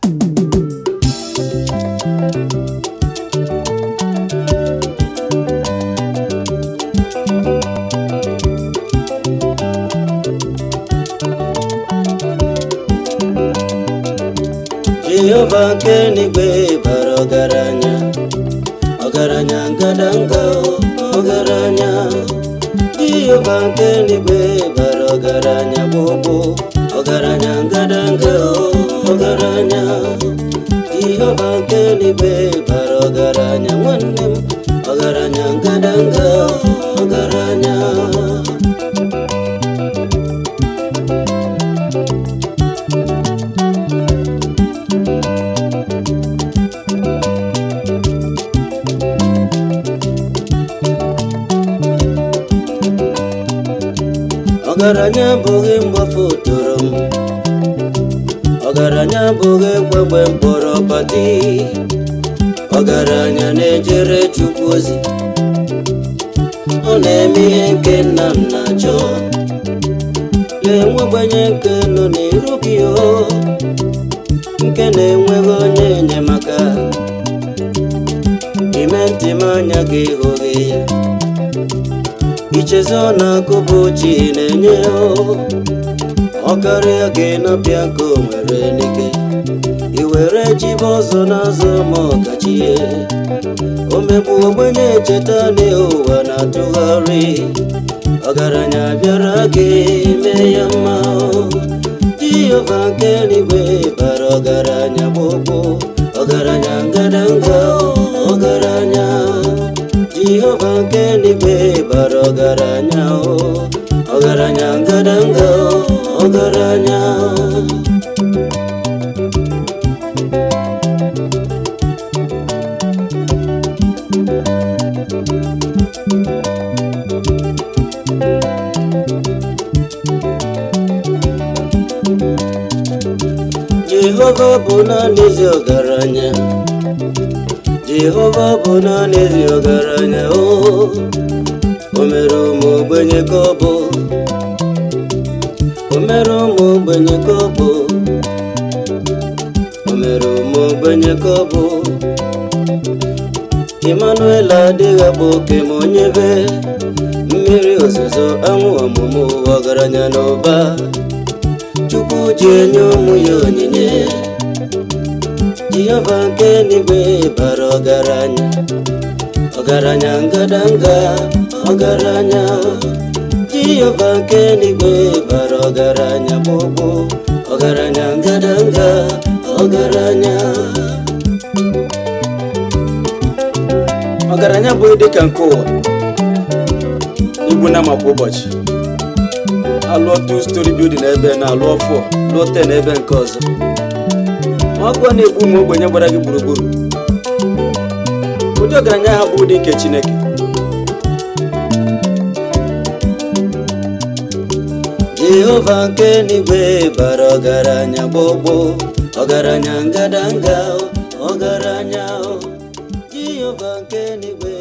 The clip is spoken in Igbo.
jehova nke n'igwe bara ọgaranya ọgaranya ngadanga ọgaranya jehova nke n'igwe bara ọgaranya gbogbo ọgaranya ngadanga ọgaranya jehova nke n'igwe bara ọgaranya nwanne m ọgaranya ngadanga ọgaranya ọgaranya abụghị mgbafu toro m ọgaranya abụghị gbegbe mkpọrọ pati ọgaranya na-ejere chukwu ozi ọ na-eme ihe nke nna m na-achọ na-enwe ogbenye nke nọ n'iru gị o nke na-enweghị onye enyemaka ime ntị m anya gị hụghị ya ichezi ọ na-akụbụ chi na-enye ọ karịa gị napịa ka o nwere n'ike i were jibe ọzọ n'azụ ma ọkachie o megbu ogbenye echeta na ụwa na-atụgharị ọgaranya bịara gị mee ya mma jehova nke n'igwe bara ọgaranya gbogbo ọgaranya ngadanga ọgaranya jehova nke n'igwe bara ọgaranya o ọgaranya ngadanga ọgaranya jehova bụ naanị ezi ọgaranya jehova bụ naanị ezi ọgaranya o o mere ụmụ ogbenye ka ọ bụ o mere ụmụ ogbenye ka ọ bụ o mere ụmụ ogbenye ka ọ bụ emmanuel adịghị agba oke ma onye be mmiri ozuzo anwụ ọmụmụ ọgaranya na ụba chukwu ji enye ụmụ ya onyinye jehova nke n'igwe bara ọgaranya ọgaranya ngadanga ọgaranya jehova nke n'igwe bara ọgaranya gbogbo ọgaranya ngadanga ọgaranya ọgaranya bụ dịka nke ụwa igbu na makwa ụbọchị alụọ two story building ebe na alụọ 4 lụọ 10 ebe nke ọzọ ọgwụ na-egbu ụmụ ogbenye gbara gị gburugburu ụdị ọgaranya ha bụ ụdị nke chineke jehova nke n'igwe bara ọgaranya gbogbo ọgaranya ngadanga ọgaranya jehova nke n'igwe